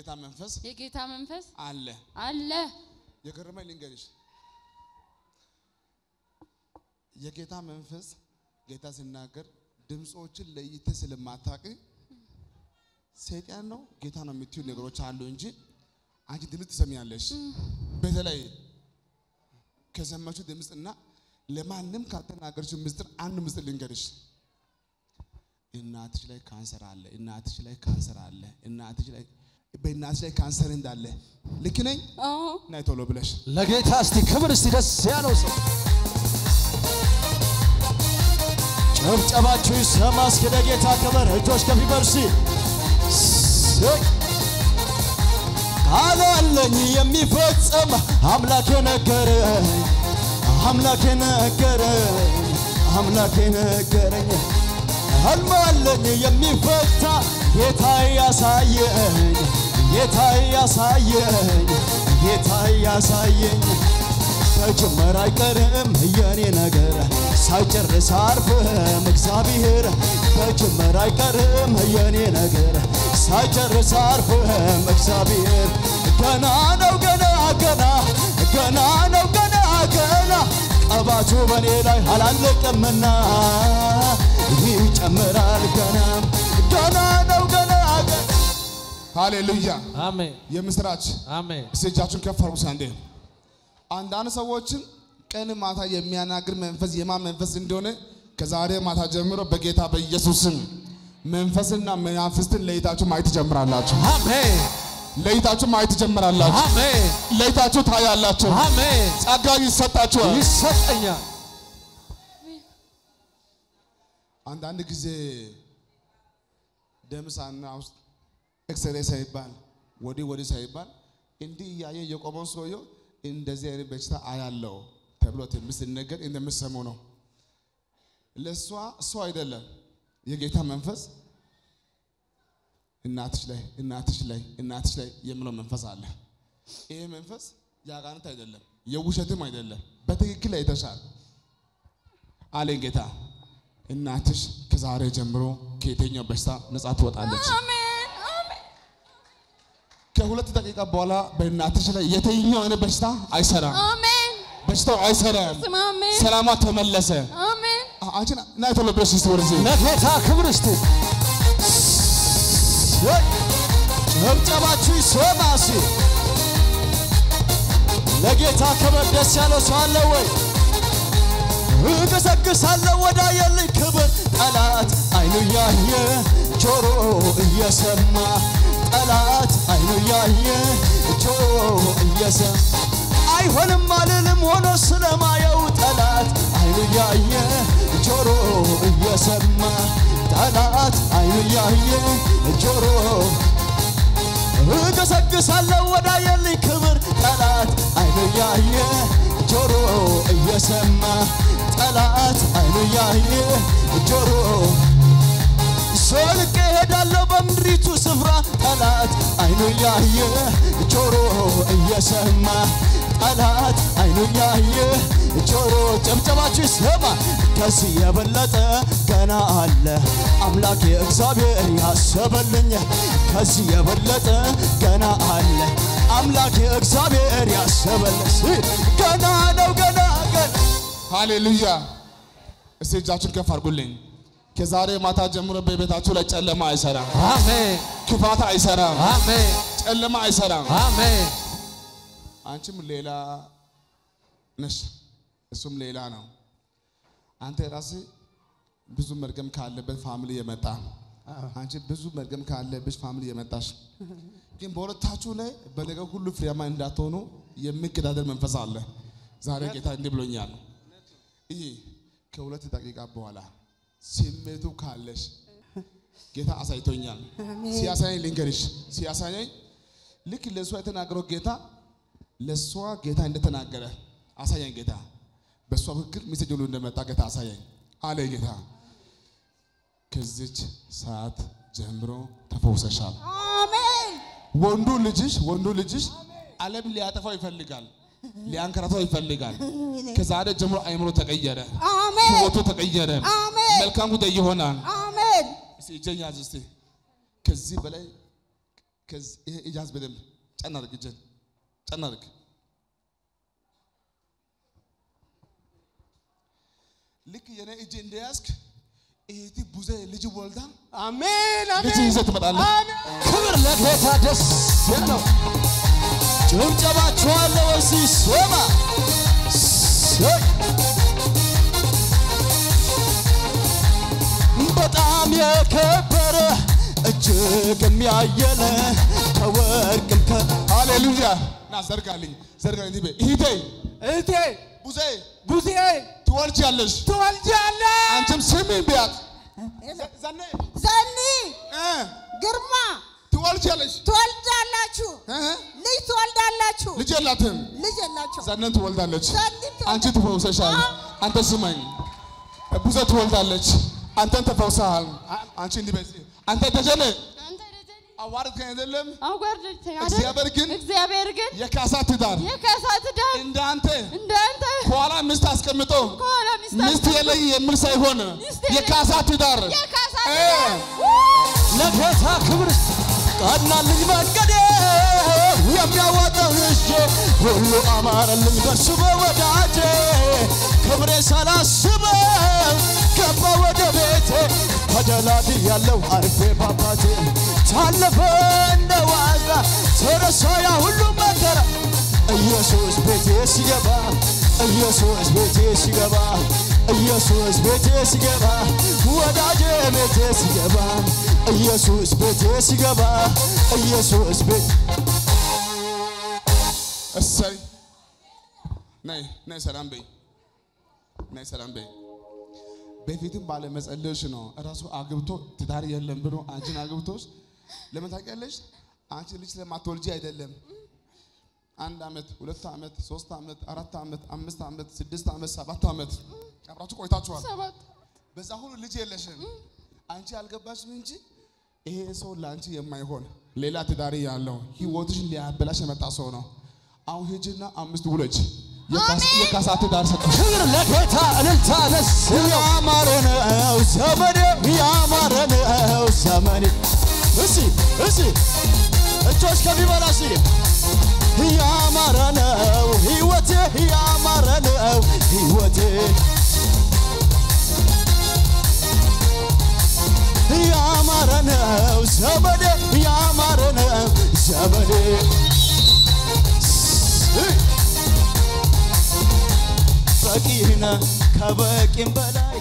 የጌታ መንፈስ የጌታ መንፈስ አለ። አለ። የገረመኝ ልንገርሽ፣ የጌታ መንፈስ ጌታ ሲናገር ድምፆችን ለይተህ ስለማታውቅ ሰይጣን ነው ጌታ ነው የምትዩ ነገሮች አሉ እንጂ አንቺ ድምፅ ትሰሚያለሽ። በተለይ ከሰማችሁ ድምፅ እና ለማንም ካልተናገርሽው ምስጢር አንድ ምስጢር ልንገርሽ። እናትሽ ላይ ካንሰር አለ፣ እናትሽ ላይ ካንሰር አለ፣ እናትሽ ላይ በእናትሽ ላይ ካንሰር እንዳለ ልክ ነኝ? አዎ ናይ ቶሎ ብለሽ ለጌታ እስቲ ክብር እስቲ ደስ ያለው ሰው ጨብጨባችሁ ይሰማ እስኪ ለጌታ ክብር እጆች ከፍ ይበሉ እስቲ እሰይ። ቃል አለኝ የሚፈጸም አምላኬ ነገረኝ አምላኬ ነገረኝ አምላኬ ነገረኝ ህልም አለኝ የሚፈታ ጌታ ያሳየኝ ጌታ ያሳየኝ ጌታ ያሳየኝ ከጅምር አይቀርም የኔ ነገር ሳይጨርስ አርፍም እግዚአብሔር ከጅምር አይቀርም የኔ ነገር ሳይጨርስ አርፍም እግዚአብሔር ገና ነው ገና ገና ገና ነው ገና ገና ቀባቱ በኔ ላይ አላለቀምና ይጨምራል ገና ገና ነው ገና ገና ሃሌሉያ አሜን የምስራች አሜን እስቲ እጃችሁን ከፍ አድርጉ አንዴ። አንዳንድ ሰዎችን ቀን ማታ የሚያናግር መንፈስ የማን መንፈስ እንደሆነ ከዛሬ ማታ ጀምሮ በጌታ በኢየሱስ ስም መንፈስና መናፍስትን ለይታችሁ ማየት ትጀምራላችሁ። አሜን ለይታችሁ ማየት ትጀምራላችሁ። አሜን ለይታችሁ ታያላችሁ። አሜን ጸጋ ይሰጣችኋል። ይሰጠኛል አንዳንድ ጊዜ ደም ሳና ውስጥ ኤክስሬ ሳይባል ወዲህ ወዲህ ሳይባል እንዲህ እያየ የቆመው ሰውየው እንደዚህ አይነት በሽታ አያለው ተብሎ ትንቢት ሲነገር እንደምትሰሙ ነው። ለእሷ እሱ አይደለም የጌታ መንፈስ እናትሽ ላይ እናትሽ ላይ እናትሽ ላይ የሚለው መንፈስ አለ። ይሄ መንፈስ የአጋንንት አይደለም፣ የውሸትም አይደለም። በትክክል አይተሻል አለኝ ጌታ። እናትሽ ከዛሬ ጀምሮ ከየትኛው በሽታ ነፃ ትወጣለች። አሜን አሜን ከሁለት ደቂቃ በኋላ በእናትሽ ላይ የትኛው አይነት በሽታ አይሰራም። አሜን በሽታው አይሰራም። ስም አሜን ሰላሟ ተመለሰ። አሜን አ- አንቺ ና ቶሎ ብለሽ እስቲ ወደዚህ ለጌታ ክብር እስቲ እሰይ። ጨብጨባችሁ ይሰማ እስቲ ለጌታ ክብር ደስ ያለው ሰው አለ ወይ? እገሰግሳለሁ ወዳየልኝ ክብር ጠላት አይኑ ያየ ጆሮ እየሰማ ጠላት አይኑ ያየ ጆሮ እየሰማ አይሆንም አልልም ሆኖ ስለማየው ጠላት አይኑ ያየ ጆሮ እየሰማ ጠላት አይኑ ያየ ጆሮ እገሰግሳለሁ ወዳየልኝ ክብር ጠላት አይኑ ያየ ጆሮ እየሰማ ጠላት አይኑ ያየ ጆሮ ሶልቄ ሄዳለሁ በምድሪቱ ስፍራ ጠላት አይኑ ያየ ጆሮ እየሰማ ጠላት አይኑ ያየ ጆሮ ጨብጨባችሁ ይሰማ ከዚህ የበለጠ ገና አለ አምላኬ እግዚአብሔር ያሰበልኝ ከዚህ የበለጠ ገና አለ አምላኬ እግዚአብሔር ያሰበልኝ ገና ነው ገና ገና ሃሌሉያ። እስቲ እጃችሁን ከፍ አድርጉልኝ። ከዛሬ ማታ ጀምሮ በቤታችሁ ላይ ጨለማ አይሰራም፣ አሜን ክፋት አይሰራም፣ አሜን ጨለማ አይሰራም። አሜን አንቺም ሌላ ነሽ፣ እሱም ሌላ ነው። አንተ ራስህ ብዙ መርገም ካለበት ፋሚሊ የመጣ አንቺ ብዙ መርገም ካለብሽ ፋሚሊ የመጣሽ ግን በሁለታችሁ ላይ በነገር ሁሉ ፍሬያማ እንዳትሆኑ የሚገዳደር መንፈስ አለ። ዛሬ ጌታ እንዲህ ብሎኛል። ይህ ከሁለት ደቂቃ በኋላ ስሜቱ ካለሽ ጌታ አሳይቶኛል። ሲያሳየኝ ልንገርሽ፣ ሲያሳየኝ ልክ ለእሷ የተናገረው ጌታ ለእሷ ጌታ እንደተናገረ አሳየኝ ጌታ። በእሷ በኩል ሜሴጅ ሁሉ እንደመጣ ጌታ አሳየኝ አለ ጌታ። ከዚች ሰዓት ጀምሮ ተፈውሰሻል። አሜን ወንዱ ልጅሽ ወንዱ ልጅሽ ዓለም ሊያጠፋው ይፈልጋል፣ ሊያንከራተው ይፈልጋል። ከዛሬ ጀምሮ አይምሮ ተቀየረ፣ አሜን ህይወቱ ተቀየረ። አሜን መልካም ጉዳይ ይሆናል። አሜን እስቲ እጄን ያዝ እስቲ። ከዚህ በላይ ከዚህ ይሄ እጅ ያዝ በደንብ ጨና አድርግ፣ እጅን ጨና አድርግ። ልክ የኔ እጅ እንደያዝክ እህቲ ቡዜ ልጅ ወልዳ አሜን ልጅ አሜን ይዘህ ትመጣለህ። ክብር ለጌታ ደስ ያለው ጭብጨባችኋለሁ እዚህ ሶማ ሰይ በጣም የከበረ እጅግ የሚያየለ ከወርቅም ከ ሃሌሉያ ና ዘርጋልኝ፣ ዘርጋልኝ። ትቤ እህቴ እህቴ ቡዜ ቡዜ ትወልጃለሽ። ትወልጃለሽ አንቺም ስሚኝ ቢያት ዘኔ ዘኒ እ ግርማ ትወልጃለሽ። ትወልዳላችሁ፣ እ ልጅ ትወልዳላችሁ። ልጅ የላትም። ልጅ የላችሁ። ዘነን ትወልዳለች። ዘኒ ትወልዳ- አንቺ ትፈውሰሻል። አንተ ስማኝ፣ ቡዜ ትወልዳለች። አንተን ተፈውሰሃል። አንቺ እንዲህ በይ እስኪ፣ አንተ ተጀነ አንተ ደጀኔ አዋርድከኝ አይደለም አጓርደኝ አይደል? እግዚአብሔር ግን እግዚአብሔር ግን የካሳ ትዳር የከሳት ዳር እንዳንተ እንዳንተ ከኋላ ሚስት አስቀምጦ ከኋላ ሚስት ሚስት የለኝ የሚል ሳይሆን ሚስት የለኝ። የካሳ ትዳር የከሳት እ ዳር ለጌታ ክብር ቀናልኝ መንገዴ የሚያዋጣው እጄ ሁሉ አማረልኝ በሱ በወዳጄ ክብሬ ሳላስበው ገባ ወደ ቤቴ ተደላድ ያለው አርፌ ባባቴ ታለፈ እንደ ዋዛ ተረሳ ያ ሁሉ መከራ ኢየሱስ ቤቴ ሲገባ ኢየሱስ ቤቴ ሲገባ ኢየሱስ ቤቴ ሲገባ ወዳጄ ቤቴ ሲገባ ኢየሱስ ቤቴ ሲገባ ኢየሱስ ቤት እሰይ ነይ ነይ ሰላም በይ ነይ ሰላም በይ በፊትም ባለ መጸለዮች ነው እራሱ አግብቶ ትዳር የለም ብሎ አንቺን አግብቶሽ ለምን ታውቂያለሽ አንቺ ልጅ ስለማትወልጂ አይደለም አንድ ዓመት ሁለት ዓመት ሶስት ዓመት አራት ዓመት አምስት ዓመት ስድስት ዓመት ሰባት ዓመት አብራችሁ ቆይታችኋል ሰባት በዛ ሁሉ ልጅ የለሽም አንቺ አልገባሽም እንጂ ይሄ ሰው ለአንቺ የማይሆን ሌላ ትዳሪ ያለው ህይወትሽን ሊያበላሽ የመጣ ሰው ነው አሁን ሂጂና አምስት ውለጅ የካስ- የካሳ ትዳር ሰጠሽ ክብር ለጌታ እልልታ ደስ ያማረ ነው ዘመኔ ያማረ ነው ዘመኔ እሲ እሲ እጆች ከሚበላ ሲ ያማረ ነው ህይወቴ ያማረ ነው ህይወቴ ያማረ ነው ዘመኔ ያማረ ነው ዘመኔ እይ! በቂነ ከበቂም በላይ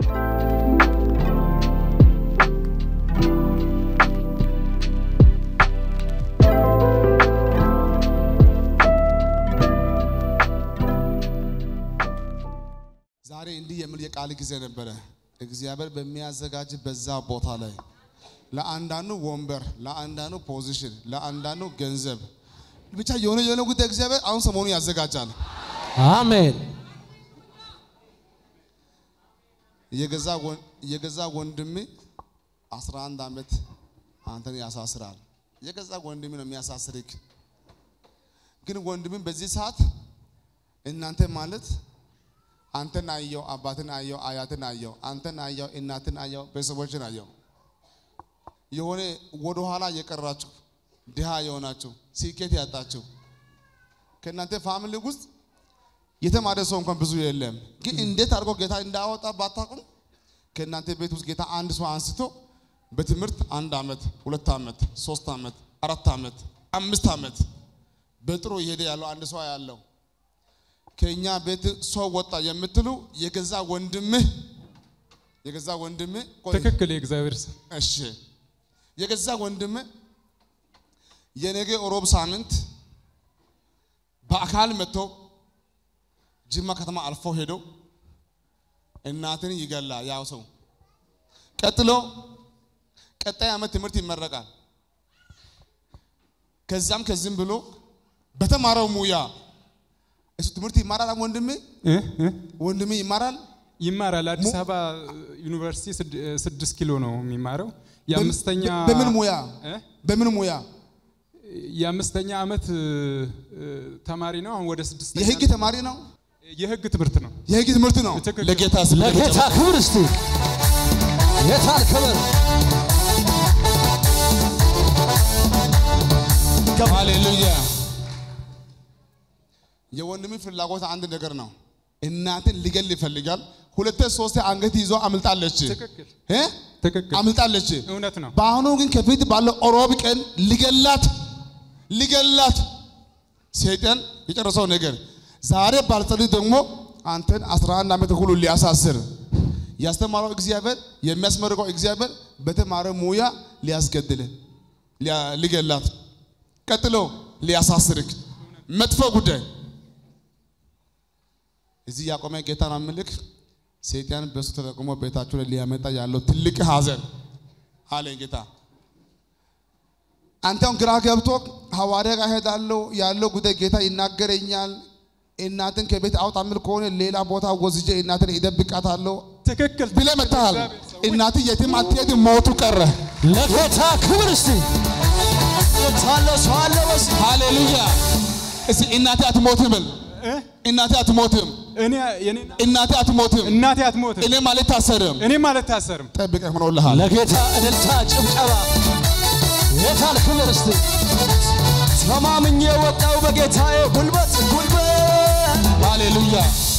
ዛሬ እንዲህ የሚል የቃል ጊዜ ነበረ እግዚአብሔር በሚያዘጋጅ በዛ ቦታ ላይ ለአንዳንዱ ወንበር ለአንዳንዱ ፖዚሽን ለአንዳንዱ ገንዘብ ብቻ የሆነ የሆነ ጉዳይ እግዚአብሔር አሁን ሰሞኑ ያዘጋጃል አሜን የገዛ ወን- የገዛ ወንድሜ 11 ዓመት አንተን ያሳስራል። የገዛ ወንድሜ ነው የሚያሳስርክ። ግን ወንድሜ በዚህ ሰዓት እናንተ ማለት አንተን አየው፣ አባትን አየው፣ አያትን አየው፣ አንተን አየው፣ እናትን አየው፣ ቤተሰቦችን አየው። የሆነ ወደኋላ የቀራችሁ ድሃ የሆናችሁ ስኬት ያጣችሁ ከእናንተ ፋሚሊ ውስጥ የተማረ ሰው እንኳን ብዙ የለም። ግን እንዴት አድርጎ ጌታ እንዳወጣ ባታውቁም ከእናንተ ቤት ውስጥ ጌታ አንድ ሰው አንስቶ በትምህርት አንድ ዓመት፣ ሁለት ዓመት፣ ሶስት ዓመት፣ አራት ዓመት፣ አምስት ዓመት በጥሩ እየሄደ ያለው አንድ ሰው ያለው ከእኛ ቤት ሰው ወጣ የምትሉ የገዛ ወንድምህ የገዛ ወንድምህ ቆይ፣ ትክክል የእግዚአብሔር ሰው እሺ የገዛ ወንድምህ የነገ ሮብ ሳምንት በአካል መጥቶ ጅማ ከተማ አልፎ ሄዶ እናትን ይገላ ያው ሰው ቀጥሎ ቀጣይ ዓመት ትምህርት ይመረቃል። ከዛም ከዚህም ብሎ በተማረው ሙያ እሱ ትምህርት ይማራል። ወንድሜ እ? እ? ወንድሜ ይማራል። ይማራል። አዲስ አበባ ዩኒቨርሲቲ ስድ- ስድስት ኪሎ ነው የሚማረው። የአምስተኛ በምን ሙያ እ? በምን ሙያ የአምስተኛ ዓመት እ, እ, ተማሪ ነው። አሁን ወደ ስድስተኛ የህግ ተማሪ ነው። የህግ ትምህርት ነው። የህግ ትምህርት ነው። ትክክል። ለጌታ ስም ለጌታ ክብር እስቲ የታል ክብር ከፍ ሃሌሉያ። የወንድም ፍላጎት አንድ ነገር ነው። እናትን ሊገል ይፈልጋል። ሁለቴ ሶስቴ አንገት ይዞ አምልጣለች ትክክል እ? ትክክል አምልጣለች። እውነት ነው። በአሁኑ ግን ከፊት ባለው ሮብ ቀን ሊገላት ሊገላት ሰይጣን የጨረሰው ነገር ዛሬ ባልጸልይ ደግሞ አንተን 11 ዓመት ሁሉ ሊያሳስር ያስተማረው እግዚአብሔር የሚያስመርቀው እግዚአብሔር በተማረ ሙያ ሊያስገድል ሊያ- ሊገላት ቀጥሎ ሊያሳስርክ መጥፎ ጉዳይ እዚህ ያቆመ ጌታን አምልክ ሰይጣን በሱ ተጠቅሞ ቤታችሁ ላይ ሊያመጣ ያለው ትልቅ ሐዘን አለኝ ጌታ። አንተም ግራ ገብቶ ሐዋርያ ጋር ሄዳለሁ ያለው ጉዳይ ጌታ ይናገረኛል። እናትን ከቤት አውጣ የሚል ከሆነ ሌላ ቦታ ወስጄ እናትን ይደብቃታለሁ ትክክል ብለህ መጥተሃል። እናት የትም አትሄድም፣ ሞቱ ቀረ። ለጌታ ክብር እስቲ ታለ ሰው አለ በስ ሃሌሉያ። እስቲ እናቴ አትሞትም በል። እ? እናቴ አትሞትም፣ እኔ የኔ እናቴ አትሞትም፣ እናቴ አትሞትም እኔ ማለት ታሰርም። እኔም አልታሰርም። ጠብቀህ ሆኖልሃል። ለጌታ እልልታ ጭብጨባ የታል ክብር እስቲ ተማምኜ ወጣው በጌታዬ ጉልበት ጉልበት ሃሌሉያ